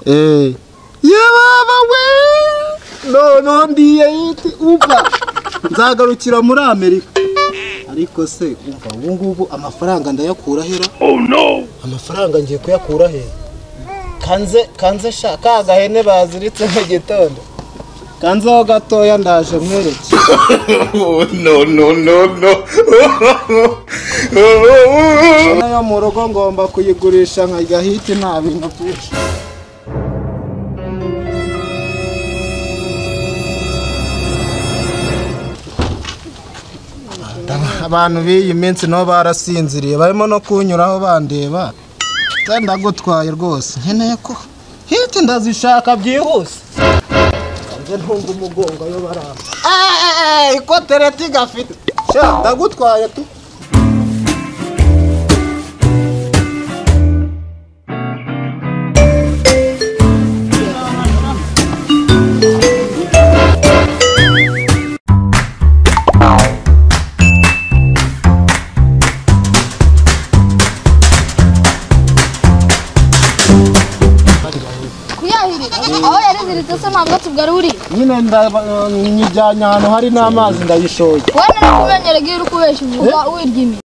eh yababa we noneho ndiyayiti uva nzagarukira muri amerika ariko se uva ubu ngubu amafaranga ndayakura hera amafaranga ngiye kuyakura he kanze kanze sha ka gahene baziritse mu gitondo kanzeho gatoya ndaje nkwereke no no no no Inka yo mu rugo ngomba kuyigurisha nkajya hiti nta bintu byinshi abantu b'iyi minsi nabo barasinziriye barimo no kunyuraho bandeba ndagutwaye rwose nkeneye ko hiti ndazishaka byihuse nze ntunga umugongo yo baramba eeeeh ikotereti gafite sha ndagutwaye tu kuyahirira aho yareziritse se ntabwo tugaruriye nyine ndaba- nyijyanye ahantu hari n'amazi ndayishoye wowe nari kubenyera iyo uri kubeshya uvuga wirya